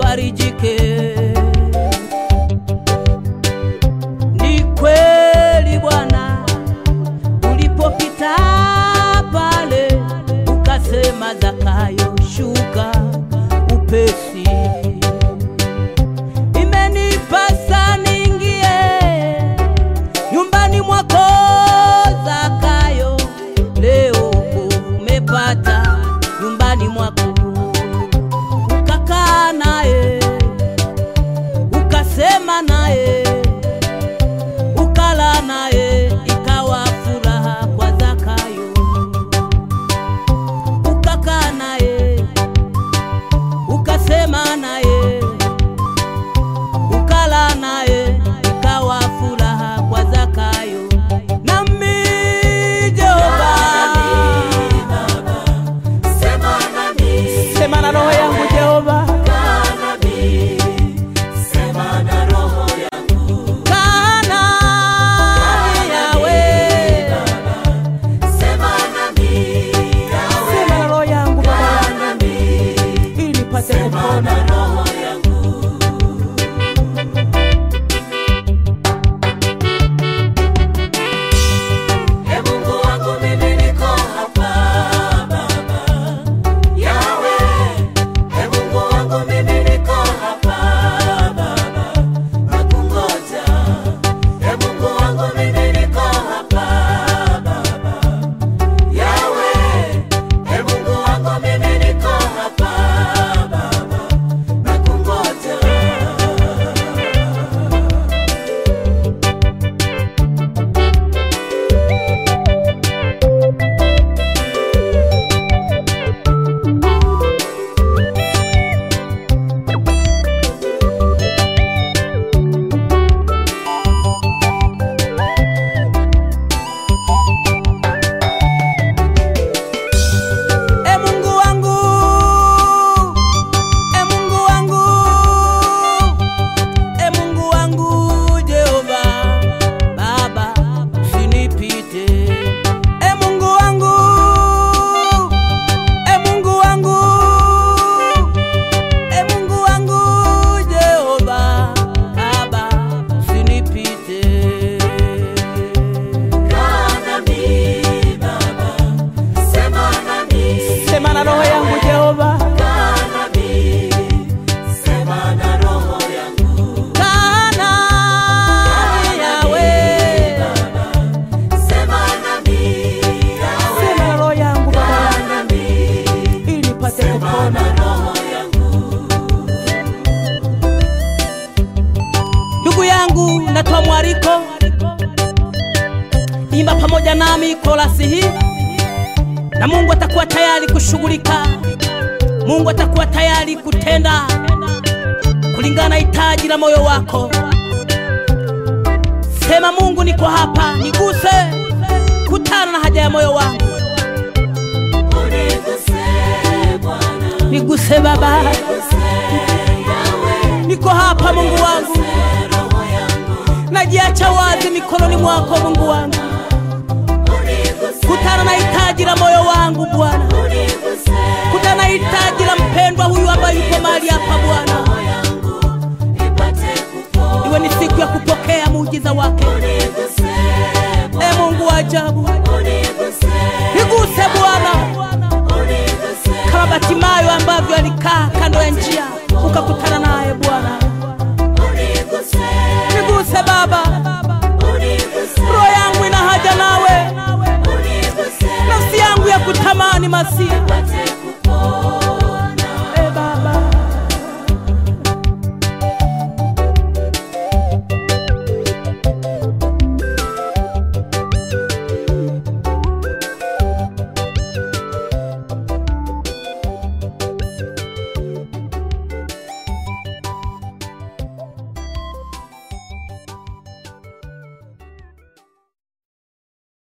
ufarijike. Ni kweli Bwana, ulipopita pale ukasema, Zakayo shuka upesi, imenipasa niingie nyumbani mwako Zakayo, leo umepata nyumbani mwako, ukakaa naye ukasema naye ukala naye, ikawa furaha kwa Zakayo, ukakaa naye ukasema naye ukala naye ikawa furaha kwa Zakayo. Nami Jehova, Sema nami, sema na roho yangu Jehova, kaa nami, sema na roho yangu. kaa nami Yawe, Sema nami, Yawe, sema na roho yangu Baba, kaa nami, ili nipate sema kupona. na roho yangu. Ee Mungu wangu mimi niko hapa Baba. Yawe, Ee Mungu wangu mimi niko hapa Baba. Nakungoja. Ee Mungu wangu mimi niko hapa Baba. Yawe, Ee Mungu wangu mimi niko hapa Baba. Nakungoja. E Mungu wangu, e Mungu wangu, e Mungu wangu Jehova, Baba usinipite. E Mungu wangu, e Mungu wangu, e Mungu wangu Jehova, Baba usinipite. Kaa nami Baba, sema nami, Sema na roho yangu Jehova, kaa nami, sema na roho yangu. kaa nami Yawe. Sema nami, Yawe, Sema na roho yangu Baba, kaa nami, ili nipate sema kupona. na roho yangu. Ndugu yangu, natoa mwaliko, imba pamoja nami korasi hii, na Mungu atakuwa tayari kushughulika. Mungu atakuwa tayari kutenda kulingana na hitaji la moyo wako. Sema, Mungu, niko hapa, niguse, kutana na haja ya moyo wangu, Uniguse Bwana, niguse Baba, uniguse Yawe, niko hapa Mungu wangu, roho yangu. najiacha wazi mikononi mwako Mungu wangu, Uniguse, kutana na hitaji la moyo wangu Bwana. uniguse kutana na hitaji la mpendwa huyu ambaye yuko mahali hapa Bwana, roho yangu, ipate kupona. iwe ni siku ya kupokea muujiza wake. Uniguse E Mungu wa ajabu, uniguse, niguse Bwana, uniguse kama Batimayo ambavyo alikaa kando ya njia ukakutana